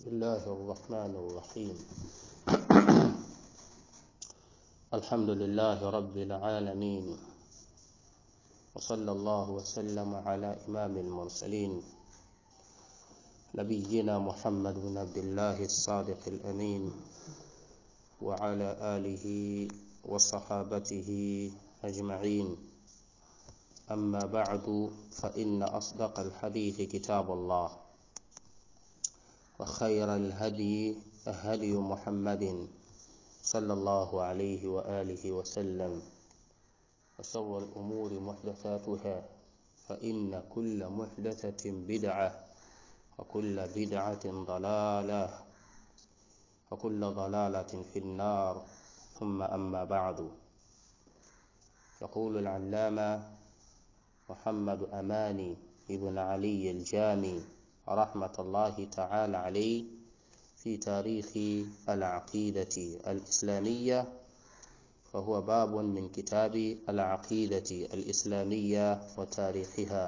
بسم الله الرحمن الرحيم الحمد لله رب العالمين وصلى الله وسلم على إمام المرسلين نبينا محمد بن عبد الله الصادق الأمين وعلى آله وصحابته أجمعين أما بعد فإن أصدق الحديث كتاب الله وخير الهدي هدي محمد صلى الله عليه وآله وسلم وشر الأمور محدثاتها فإن كل محدثة بدعة وكل بدعة ضلالة وكل ضلالة في النار ثم أما بعد يقول العلامة محمد أماني ابن علي الجامي رحمة الله تعالى عليه في تاريخ العقيدة الإسلامية وهو باب من كتاب العقيدة الإسلامية وتاريخها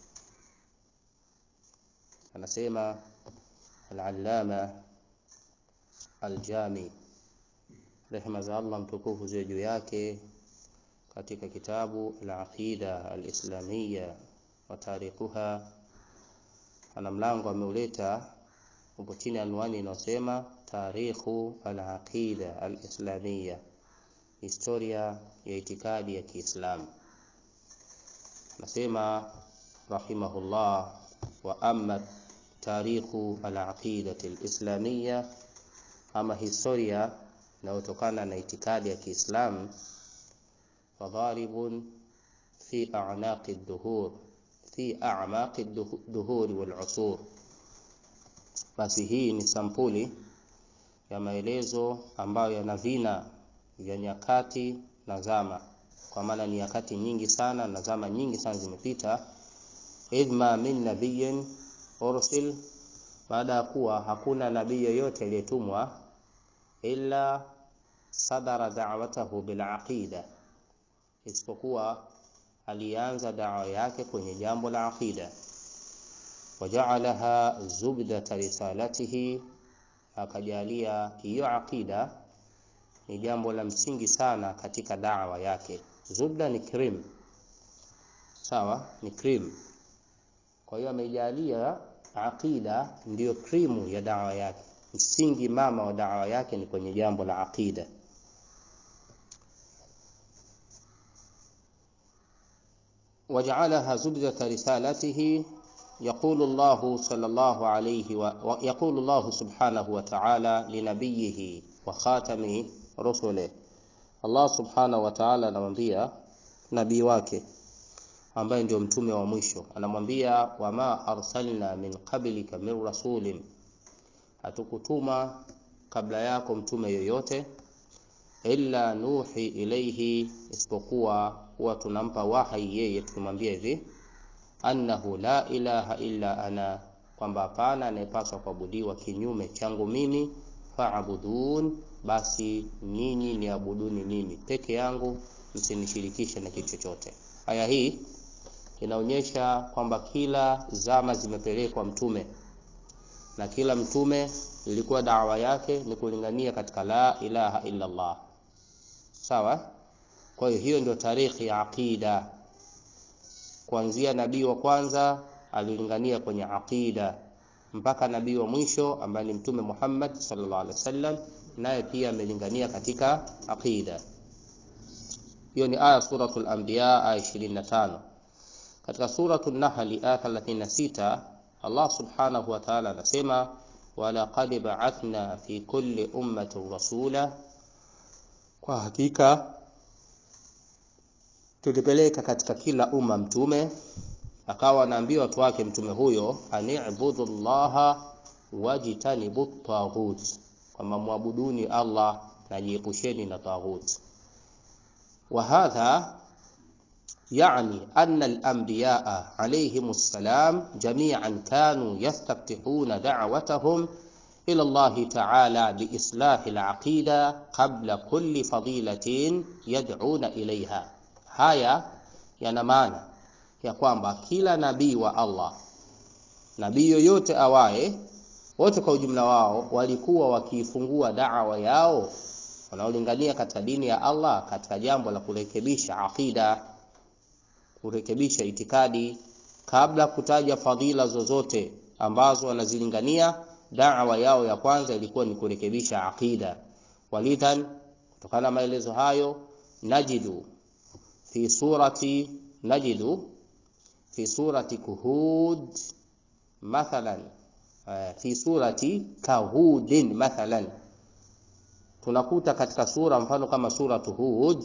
anasema al-allama al-jami rehema za Allah mtukufu ziwe juu yake katika kitabu al-aqida al-islamiyya wa tarikhuha ana mlango ameuleta upo chini anwani inayosema tarikhu al-aqida al-islamiyya historia ya itikadi ya Kiislamu nasema rahimahullah wa amma tarikhu al-aqidati al-islamiyya ama historia inayotokana na itikadi ya Kiislamu fadharibun fi a'naqi ad-duhur fi a'maqi ad-duhur wal-usur basi hii ni sampuli ya maelezo ambayo yana vina vya nyakati na zama kwa maana ni nyakati nyingi sana na zama nyingi sana zimepita idma min nabiyyin ursil baada ya kuwa hakuna nabii yoyote aliyetumwa illa sadara da'watahu bil aqida isipokuwa alianza dawa yake kwenye jambo la aqida waja'alaha zubdata risalatihi akajalia hiyo aqida ni jambo la msingi sana katika dawa yake zubda ni cream sawa ni cream kwa hiyo ameijalia aqida ndiyo krimu ya dawa yake msingi mama wa dawa yake ni kwenye jambo la aqida وجعلها زبدة رسالته يقول الله صلى الله عليه ويقول الله سبحانه وتعالى لنبيه وخاتم رسله الله سبحانه وتعالى anamwambia nabii wake ambaye ndio mtume wa mwisho anamwambia wama arsalna min qablika min rasulin hatukutuma kabla yako mtume yoyote illa nuhi ilaihi isipokuwa huwa tunampa wahai yeye tukimwambia hivi annahu la ilaha illa ana kwamba hapana anayepaswa kuabudiwa kinyume changu mimi faabudun basi nyinyi niabuduni mimi peke yangu msinishirikishe na kitu chochote aya hii inaonyesha kwamba kila zama zimepelekwa mtume na kila mtume ilikuwa dawa yake ni kulingania katika la ilaha illa Allah sawa kwa hiyo hiyo ndio tarikhi ya aqida kuanzia nabii wa kwanza alilingania kwenye aqida mpaka nabii wa mwisho ambaye ni mtume Muhammad sallallahu alaihi wasallam naye pia amelingania katika aqida hiyo ni aya suratul anbiya aya 25 katika suratul nahl aya 36 Allah subhanahu wa ta'ala anasema walaqad ba'athna fi kulli ummatin rasula kwa hakika tulipeleka katika kila umma mtume akawa anaambia watu wake mtume huyo ani'budu llaha wajtanibu taghut kwamba muabuduni Allah na jiepusheni na taghut wa hadha يعني أن الأنبياء عليهم السلام جميعا كانوا يستفتحون دعوتهم إلى الله تعالى بإصلاح العقيدة قبل كل فضيلة يدعون إليها هيا ينمانا ya kwamba kila nabii wa Allah nabii yoyote awaye wote kwa ujumla wao walikuwa wakiifungua da'wa yao wanaolingania katika dini ya Allah katika jambo la kurekebisha aqida, kurekebisha itikadi, kabla kutaja fadhila zozote ambazo wanazilingania. Da'wa yao ya kwanza ilikuwa ni kurekebisha aqida. Walidhan, kutokana na maelezo hayo, najidu fi surati najidu fi surati Kuhud mathalan, fi surati Kahudin mathalan tunakuta katika sura mfano kama suratu Hud,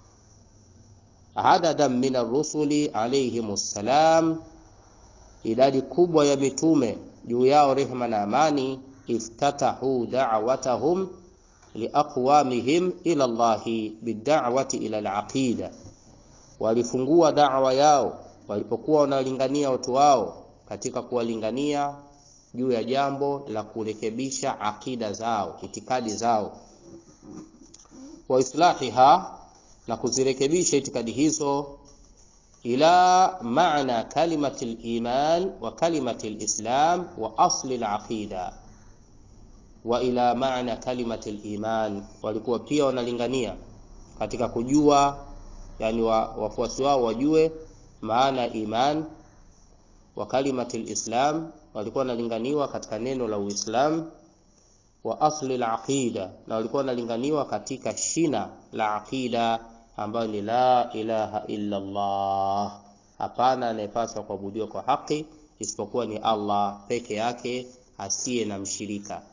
adadan min ar-rusuli alayhimus salam, idadi kubwa ya mitume juu yao rehma na amani, iftatahu da'watahum liaqwamihim ila Allahi bid'awati ila al-aqida, walifungua da'wa yao walipokuwa wanalingania watu wao katika kuwalingania juu ya jambo la kurekebisha akida zao, itikadi zao wa islahiha na kuzirekebisha itikadi hizo, ila maana kalimati liman wa kalimati lislam wa asli laqida, wa ila maana kalimati liman, walikuwa pia wanalingania katika kujua, yani wafuasi wao wajue maana iman wa kalimati lislam, walikuwa wanalinganiwa katika neno la Uislamu wa asli al-aqida, na walikuwa wanalinganiwa katika shina la aqida ambayo ni la ilaha illa Allah, hapana anayepaswa kuabudiwa kwa haki isipokuwa ni Allah peke yake asiye na mshirika.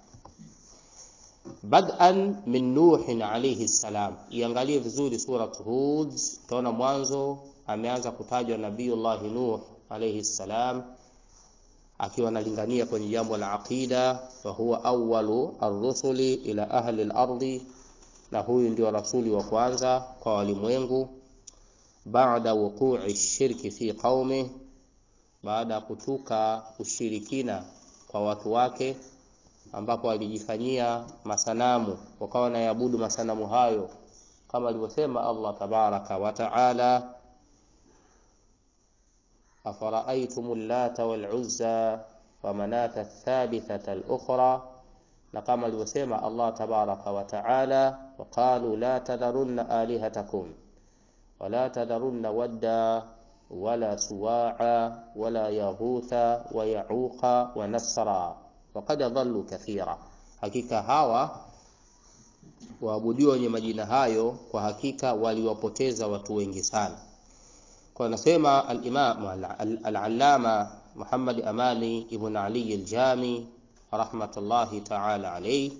Bad'an min Nuhin alayhi salam, iangalie vizuri surat Hud, utaona mwanzo ameanza kutajwa Nabiyullahi Nuh alayhi salam akiwa analingania kwenye jambo la aqida, wa huwa awwalu ar-rusuli ila ahli al-ardi, na huyu ndio rasuli wa kwanza kwa walimwengu. Baada wuqu'i shirki fi qaumi, baada ya kutuka ushirikina kwa watu wake, ambapo walijifanyia masanamu wakawa wanaabudu masanamu hayo, kama alivyosema Allah tabaraka wa taala afara'aytum allata wal uzza wa manata thalithata al-ukhra, na kama alivyosema Allah tabaraka wa taala, wa qalu la tadharunna alihatakum wa la tadharunna wadda wala suwa'a wala yaghutha wa ya'uqa wa nasra wa qad dhallu kathira, hakika hawa waabudiwa wenye majina hayo kwa hakika waliwapoteza watu wengi sana. Kwa anasema al-Imam al-Allama Muhammad Amani ibn Ali al-Jami rahmatullahi ta'ala alayhi,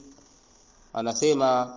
anasema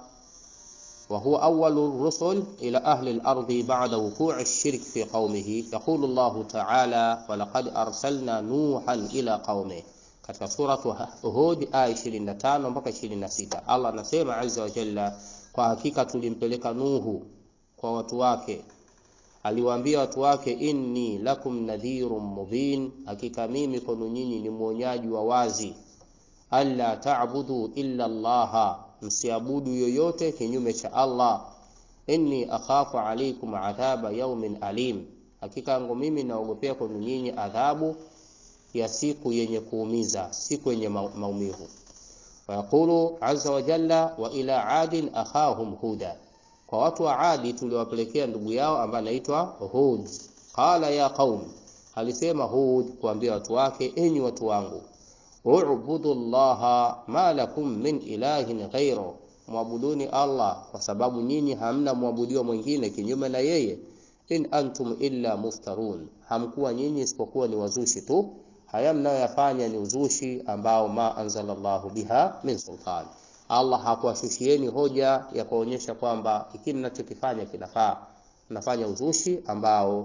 wa huwa awwalu rusul ila ahli al-ardi ba'da wuqu'i ash-shirk fi qaumihi, yaqulu Allah ta'ala wa laqad arsalna nuhan ila qaumihi, katika suratu Hud aya 25 mpaka 26, Allah anasema azza wa jalla, kwa hakika tulimpeleka Nuhu kwa watu wake aliwaambia watu wake, inni lakum nadhirun mubin, hakika mimi kwenu nyinyi ni mwonyaji wa wazi. Alla ta'budu illa Allaha, msiabudu yoyote kinyume cha Allah. Inni akhafu alaykum adhaba yawmin alim, hakika yangu mimi naogopea kwenu nyinyi adhabu ya siku yenye kuumiza, siku yenye maumivu. Wayaqulu azza wa jalla, wa ila adin akhahum huda kwa watu wa Adi tuliwapelekea ndugu yao ambaye anaitwa Hud. Qala ya qaum, alisema Hud kuambia watu wake, enyi watu wangu, ubudu llaha ma lakum min ilahin ghairu, mwabuduni Allah kwa sababu nyinyi hamna mwabudiwa mwingine kinyume na yeye. In antum illa muftarun, hamkuwa nyinyi isipokuwa ni wazushi tu. Haya mnayoyafanya ni uzushi ambao ma anzalallahu biha min sultan Allah hakuwashushieni hoja ya kuonyesha kwamba hiki mnachokifanya kinafaa. Mnafanya uzushi ambao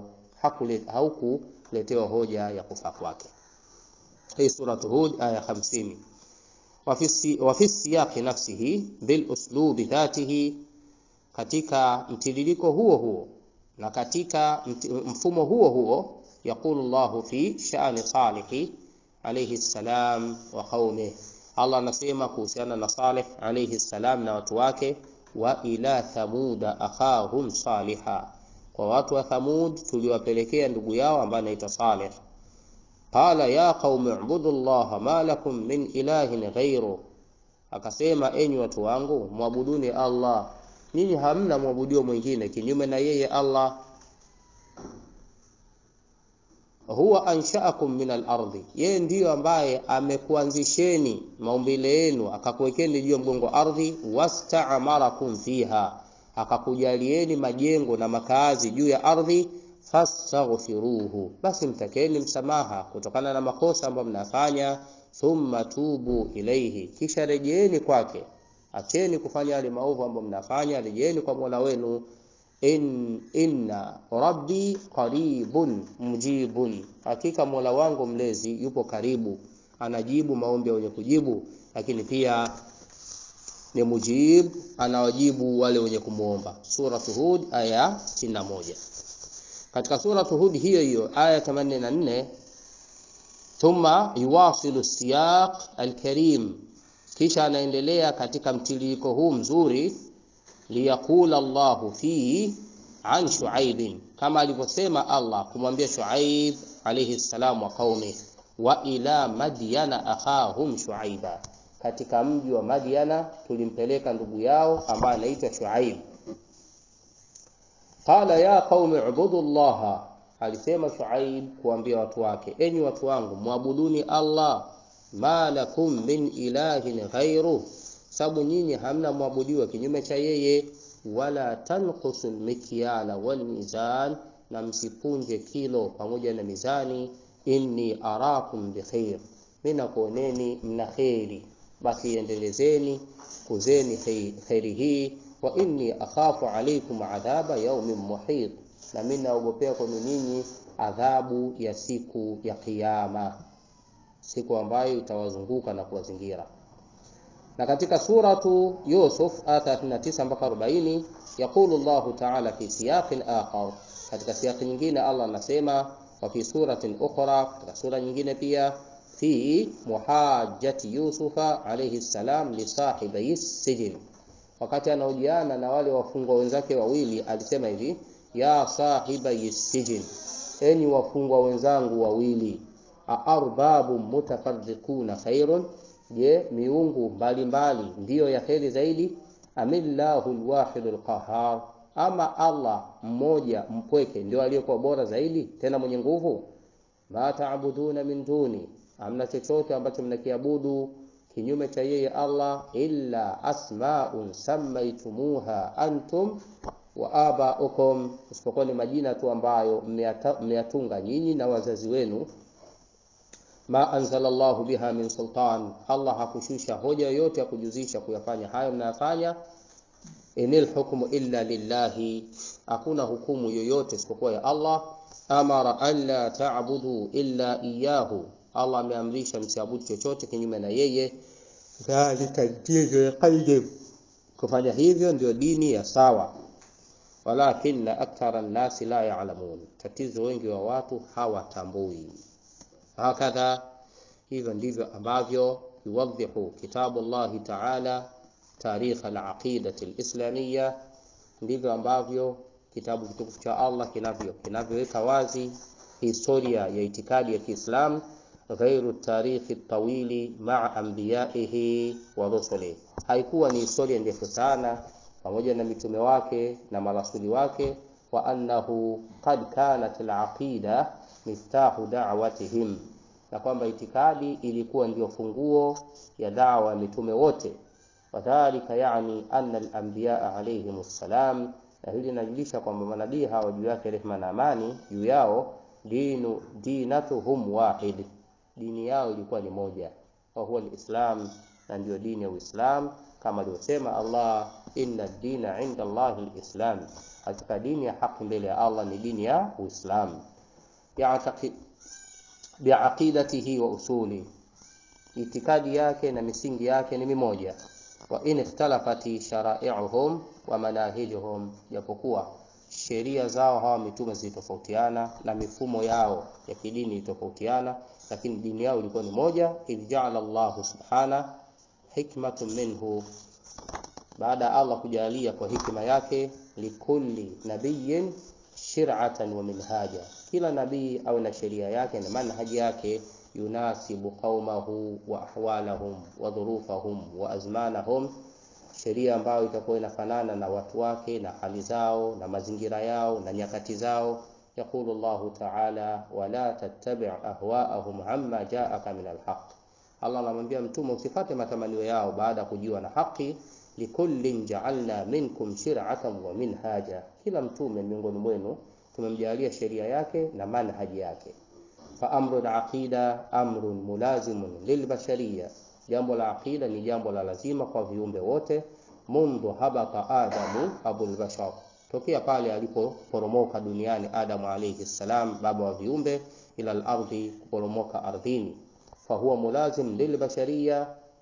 haukuletewa hoja ya kufaa kwake. Hii suratu Hud aya 50. Wa fi siyaqi nafsihi bil uslubi dhatihi, katika mtiririko huo huo na katika mfumo huo huo, yaqulu Allahu fi sha'ni Salihi alayhi salam wa qaumihi Allah anasema kuhusiana na Saleh alayhi salam na watu wake, wa ila thamuda akhahum saliha, kwa watu wa Thamud tuliwapelekea ndugu yao ambaye anaitwa Saleh. qala ya qaumi ubudu llaha ma lakum min ilahin ghairu, akasema enyi watu wangu mwabuduni Allah, nyinyi hamna mwabudio mwingine kinyume na yeye Allah. Huwa anshaakum min al-ardhi, yeye ndiyo ambaye amekuanzisheni maumbile yenu akakuwekeni juu ya mgongo wa ardhi. Wastaamarakum fiha, akakujalieni majengo na makazi juu ya ardhi. Fastaghfiruhu, basi mtakeni msamaha kutokana na makosa ambayo mnafanya. Thumma tubu ilaihi, kisha rejeeni kwake. Acheni kufanya yale maovu ambayo mnafanya, rejeeni kwa Mola wenu. In, inna rabbi qaribun mujibun, hakika Mola wangu mlezi yupo karibu, anajibu maombi ya wenye kujibu, lakini pia ni mujib, anawajibu wale wenye kumwomba. Suratu Hud aya 61. Katika suratu Hud hiyo hiyo aya 84, thumma yuwasilu siyaq alkarim, kisha anaendelea katika mtiririko huu mzuri liyaqula Allahu fihi an Shuaibin, kama alivyosema Allah kumwambia Shuaib alayhi salam wa qaumi, wa ila madyana akhahum Shuaiba, katika mji wa Madyana tulimpeleka ndugu yao ambaye anaitwa Shuaib. Qala ya qaumi ubudu llaha, alisema Shuaib kuambia watu wake, enyi watu wangu mwabuduni Allah, ma lakum min ilahin ghairu sababu nyinyi hamna mwabudiwa kinyume cha yeye. Wala tanqusul mikyala wal mizan, na msipunje kilo pamoja na mizani. Inni arakum bikhair, mimi nakuoneni mna kheri, basi endelezeni kuzeni kheri hii. Wa inni akhafu alaykum adhaba yaumin muhit, na mimi naogopea kwenu ninyi adhabu ya siku ya Kiyama, siku ambayo itawazunguka na kuwazingira na katika suratu Yusuf aya 39 mpaka 40, yaqulu Allahu ta'ala fi siyaqin akhar, katika siyaqi nyingine Allah anasema, wa fi suratin ukhra, katika sura nyingine pia, fi muhajjati Yusufa alayhi salam li sahibi sijin, wakati anaojiana na wale wafungwa wenzake wawili alisema hivi, ya sahibi sijin, enyi wafungwa wenzangu wawili, aarbabu mutafarriquna khairun Je, miungu mbalimbali ndiyo ya kheri zaidi? Amillahu lwahidu lqahar, ama Allah mmoja mpweke ndio aliyekuwa bora zaidi tena mwenye nguvu. Ma taabuduna min duni, amna chochote ambacho mnakiabudu kinyume cha yeye Allah, illa asmaun sammaitumuha antum wa abaukum, isipokuwa ni majina tu ambayo mmeyatunga nyinyi na wazazi wenu ma anzala Allahu biha min sultan, Allah hakushusha hoja yoyote ya kujuzisha kuyafanya hayo mnayafanya. Inil hukmu illa lillahi, hakuna hukumu yoyote isipokuwa ya Allah. Amara an la ta'budu illa iyyahu, Allah ameamrisha msiabudu chochote kinyume na yeye. Dhalika dinu qayyim, kufanya hivyo ndio dini ya sawa. Walakinna akthara nnasi la ya'lamun, tatizo wengi wa watu hawatambui hakadha hivyo ndivyo ambavyo yuwadhihu kitabu llahi taala tarikh alaqidati alislamia, ndivyo ambavyo kitabu kitukufu cha Allah kinavyo kinavyoweka wazi historia ya itikadi ya Kiislam, ghairu tarikhi tawili maa anbiyaihi wa rusuli, haikuwa ni historia ndefu sana pamoja na mitume wake na marasuli wake, wa annahu qad kanat alaqida miftahu da'watihim, na kwamba itikadi ilikuwa ndiyo funguo ya dawa ya mitume wote. Wadhalika yani anna al-anbiya alayhim assalam, na hili linajulisha kwamba manabii hawa juu yake rehma na amani juu yao, dinu dinatuhum wahid, dini yao ilikuwa ni moja, wa huwa al-islam, na ndiyo dini ya Uislam, kama alivyosema Allah, inna ad-dina 'inda Allahi al-islam, hakika dini ya haki mbele ya Allah ni dini ya Uislamu biaqidatihi wa usuli, itikadi yake na misingi yake ni mimoja. Wa in ikhtalafati sharai'uhum wa manahijuhum, japokuwa sheria zao hawa mitume zilitofautiana na mifumo yao ya kidini ilitofautiana, lakini dini yao ilikuwa ni moja. Idh ja'ala Allahu subhana hikmatun minhu, baada ya Allah kujalia kwa hikima yake, likulli nabiyyin shir'atan wa minhaja, kila nabii awe na sheria yake na manhaji yake, yunasibu qaumahu wa ahwalahum wa dhurufahum wa azmanahum, sheria ambayo itakuwa inafanana na watu wake na hali zao na mazingira yao na nyakati zao. Yaqulu Allahu ta'ala, wala tattabi' ahwa'ahum amma ja'aka min alhaq. Allah anamwambia mtume usifate matamanio yao baada ya kujua na haki. Likullin ja'alna minkum shir'atan wa minhaja, kila mtume miongoni mwenu tumemjalia sheria yake na manhaji yake. Fa amru al-aqida amrun mulazimun lilbashariya, jambo la aqida ni jambo la lazima kwa viumbe wote. Mundu habata adamu abul bashar, tokea pale alipoporomoka duniani Adamu alayhi salam, baba wa viumbe, ila al-ardhi, kuporomoka ardhini. Fa huwa mulazim lilbashariya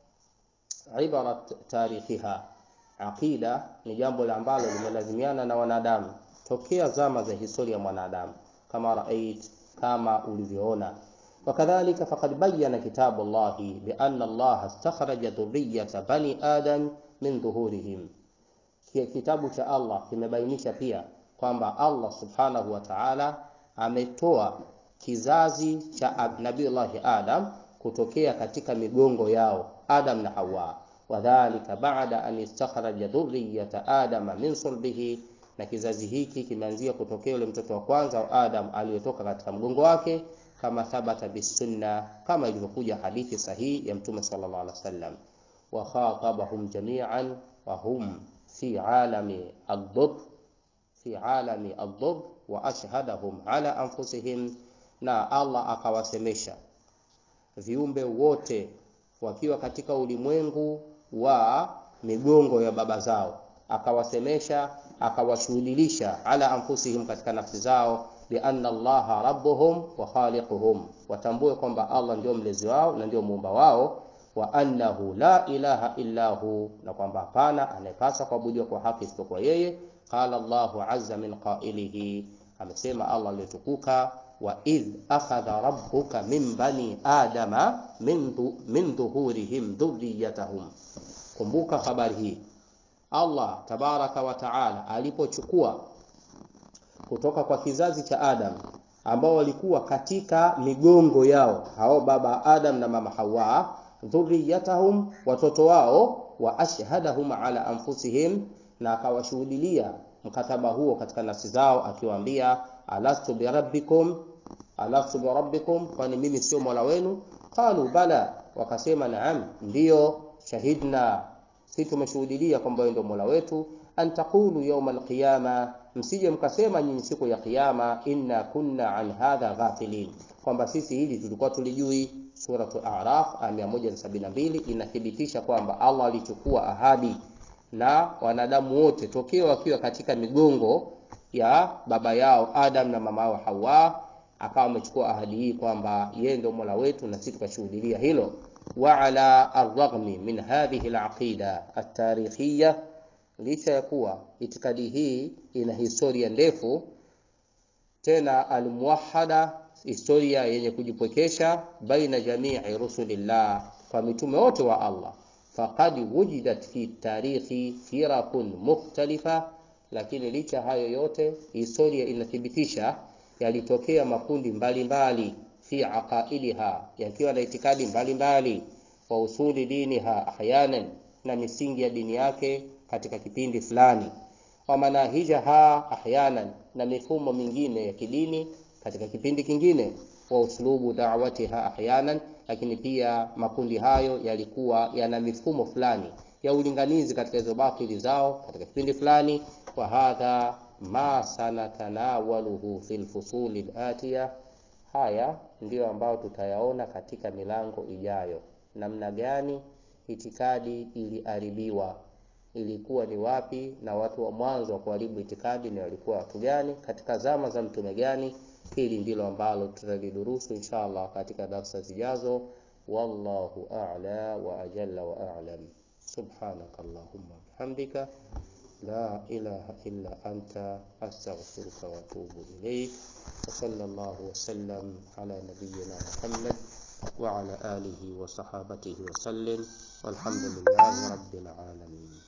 ibarat tarikhiha, aqida ni jambo ambalo limelazimiana na wanadamu tokea zama za historia ya mwanadamu, kama rait, kama ulivyoona. Wakadhalika faqad bayyana kitabu Allahi bi anna Allah istakhraja dhurriyyata bani adam min dhuhurihim, kitabu cha Allah kimebainisha pia kwamba Allah subhanahu wa ta'ala ametoa kizazi cha Nabiullahi Adam kutokea katika migongo yao Adam na Hawa, wadhalika ba'da an istakhraja dhurriyyata adama min sulbihi na kizazi hiki kimeanzia kutokea yule mtoto wa kwanza wa Adam aliyotoka katika mgongo wake, kama thabata bisunna, kama ilivyokuja hadithi sahihi ya Mtume sallallahu alaihi wasallam. Wa khatabahum jami'an wa hum fi alami ad-dhur fi alami ad-dhur wa ashhadahum ala anfusihim, na Allah akawasemesha viumbe wote wakiwa katika ulimwengu wa migongo ya baba zao akawasemesha akawashuhudilisha ala anfusihim, katika nafsi zao, bi anna Allaha rabbuhum wa khaliquhum, watambue kwamba Allah ndio mlezi wao na ndio muumba wao, wa annahu la ilaha illa hu, na kwamba hapana anayepaswa kuabudiwa kwa haki isipokuwa yeye. Qala Allahu azza min qailihi, amesema Allah aliyetukuka, wa idh akhadha rabbuka min bani adama min dhuhurihim dhurriyatahum. Kumbuka habari hii Allah tabaraka wa taala alipochukua kutoka kwa kizazi cha Adam ambao walikuwa katika migongo yao hao baba Adam na mama Hawa, dhurriyatahum, watoto wao, wa ashhadahum ala anfusihim, na akawashuhudilia mkataba huo katika nafsi zao, akiwaambia alastu birabbikum, alastu birabbikum, kwani mimi sio mola wenu? Qalu bala, wakasema naam, ndiyo, shahidna si tumeshuhudilia kwamba wewe ndio Mola wetu. an taqulu yawma alqiyama, msije mkasema nyinyi siku ya Kiyama, inna kunna an hadha ghafilin, kwamba sisi hili tulikuwa tulijui. Suratu A'raf aya 172 inathibitisha kwamba Allah alichukua ahadi na wanadamu wote tokea wakiwa katika migongo ya baba yao Adam na mama yao Hawa, akawa amechukua ahadi hii kwamba yeye ndio Mola wetu na sisi tukashuhudilia hilo wa ala arraghmi min hadhihi alaqida atarikhiyya, licha ya kuwa itikadi hii ina historia ndefu tena almuwahhada, historia yenye kujipwekesha, baina jamii rusulillah, kwa mitume wote wa Allah, faqad wujidat fi tarikhi firakun mukhtalifa, lakini licha hayo yote historia inathibitisha yalitokea makundi mbalimbali mbali fi aqaidiha yakiwa na itikadi mbalimbali, wa usuli diniha ahyanan, na misingi ya dini yake katika kipindi fulani, wa manahijaha ahyanan, na mifumo mingine ya kidini katika kipindi kingine, wa uslubu da'watiha ahyanan, lakini pia makundi hayo yalikuwa yana mifumo fulani ya ulinganizi katika hizo batili zao katika kipindi fulani. Wa hadha ma sanatanawaluhu fil fusuli al-atiya Haya ndiyo ambayo tutayaona katika milango ijayo, namna gani itikadi iliharibiwa, ilikuwa ni wapi, na watu wa mwanzo wa kuharibu itikadi ni walikuwa watu gani, katika zama za mtume gani. Hili ndilo ambalo tutalidurusu insha Allah katika darsa zijazo. Wallahu a'la wa ajalla wa a'lam. Subhanaka Allahumma bihamdika la ilaha illa anta astaghfiruka wa atubu ilayk wa sallallahu wa sallam ala nabiyyina Muhammad wa ala alihi wa sahabatihi wa sallim walhamdulillahi rabbil alamin